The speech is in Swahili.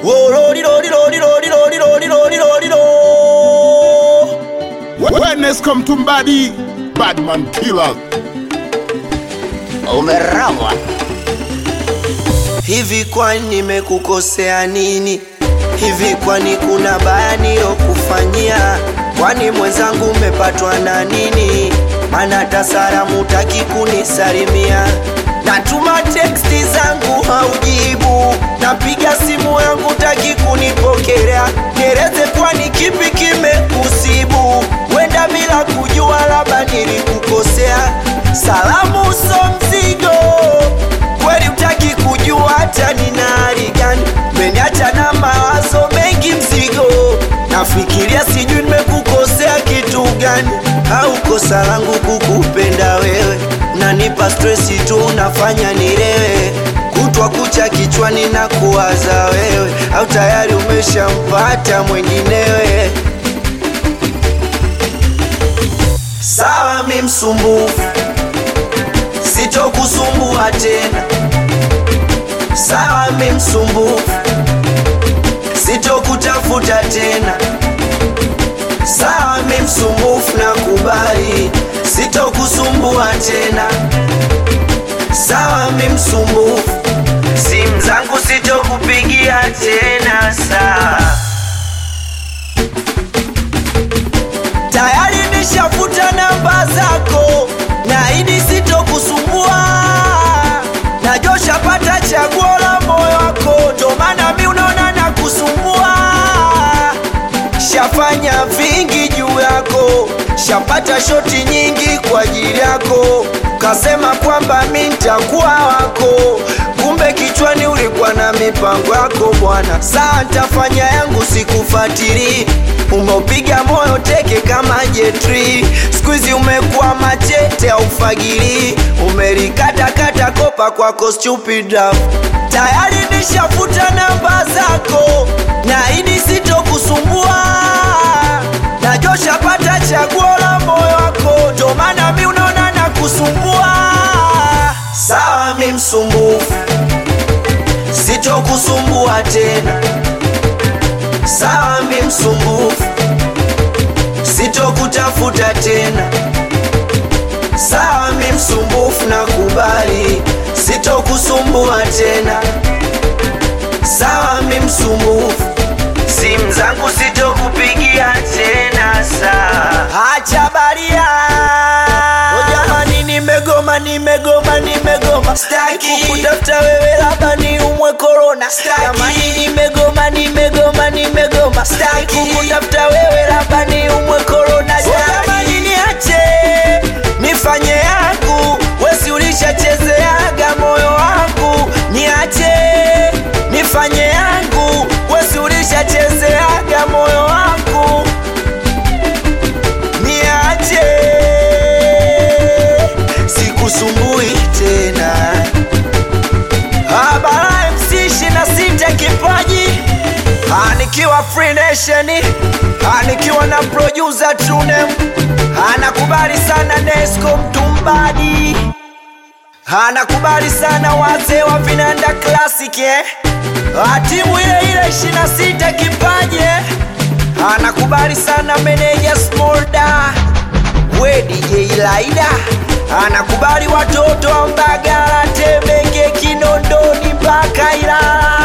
Wellness come to body, bad man killer. Umerogwa. Hivi kwani nimekukosea nini? Hivi kwani kuna baya nilokufanyia? Kwani mwenzangu umepatwa na nini? Mana hata salamu taki kunisalimia. Natuma teksti zangu haujibu, napiga simu yangu taki kunipokelea. Nieleze kwani kipi kimekusibu? Wenda bila kujua, labda nilikukosea. Salamu so mzigo kweli utaki kujua hata nina hali gani, meniacha na mawazo mengi mzigo, nafikiria sijui nimekukosea kitu gani, au kosa langu kukupenda wewe, nanipa stresi tu, unafanya nilewe kutwa kucha kichwani na kuwaza wewe, au tayari umeshampata mwenginewe. Sawa, mi msumbufu sitokusumbua tena. Sawa, mi msumbufu, sitokutafuta tena. Sawa, mi msumbufu, nakubali, sitokusumbua tena. Sawa, mi msumbufu, simu zangu sitokupigia tena. Sawa, tayari nishafuta namba zako, naahidi sitokusumbua. Najua shapata chaguo la moyo wako, ndo maana mi unaona na kusumbua. Shafanya vingi juu yako, shapata shoti nyingi kwa ajili yako, kasema kwamba mi ntakuwa wako, kumbe kichwani ulikuwa na mipango yako bwana. Saa ntafanya yangu, sikufatili umeupiga moyo teke kama jetri, skuizi umekuwa machete au fagili, umelikatakata kopa kwako stupid love. Tayari nishafuta namba zako, naahidi sitokusumbua. Najua shapata chaguo la moyo wako, ndo maana mi unaona na kusumbua. Sawa, mi msumbufu, sitokusumbua tena. Sawa, mi msumbufu, sitokutafuta tena. Sawa, mi msumbufu, nakubali, sitokusumbua tena. Sawa, mi msumbufu, simu zangu sitokupigia tena. Sawa, acha baria. O jamani, nimegoma, nimegoma, nimegoma, staki kukutafuta wewe, labda ni umwe korona. Jamani, nimegoma, nimegoma, nimegoma, staki kukutafuta wewe, labda ni umwe korona. Jamani, niache nifanye yangu, wesi ulishachezeaga moyo wangu, niache nifanye yangu, wesi ulishachezeaga moyo wangu, niache sikusumbui tena. Habara MC 26 kipaji Ah, nikiwa Free Nation Ah, nikiwa na producer Tunem anakubali sana Nesco Mtumbadi anakubali sana wazee wa Vinanda Classic eh? Ah, timu ile ile 26 kipaji eh? anakubali sana meneja Smolda we DJ Laida anakubali watoto wa Mbagala, Temeke, Kinondoni mpaka Ilala